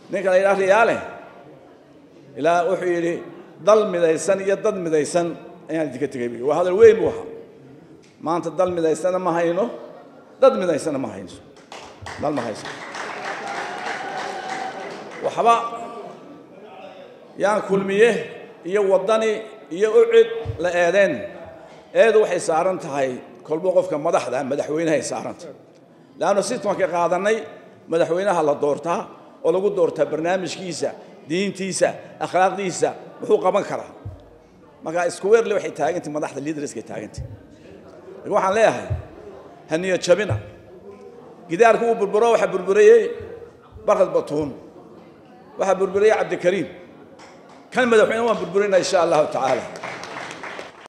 ninka la yidhaha riyaale ilaa wuxuu yidhi dal midaysan iyo dad midaysan ayaan idinka tegay buyi waa hadal weyn buu ahaa maanta dal midaysana ma hayno dad midaysana ma hayno dal ma hayso waxba yaan kulmiye iyo waddani iyo ucid la eedeen eedu waxay saaran tahay kolba qofka madaxda madaxweynahay saarantahay leannu sistamka qaadanay madaxweynaha la doortaa oo lagu doortaa barnaamijkiisa diintiisa akhlaaqdiisa muxuu qaban karaa marka isku weerle waxay taagantay madaxda liidarskay taagantay laakiin waxaan leeyahay ha niyad jabina gidaarku uu burburo waxaa burburiyey barkad batuun waxaa burburiyey cabdikariim kan madaxweyne waan burburinaa insha allahu tacaala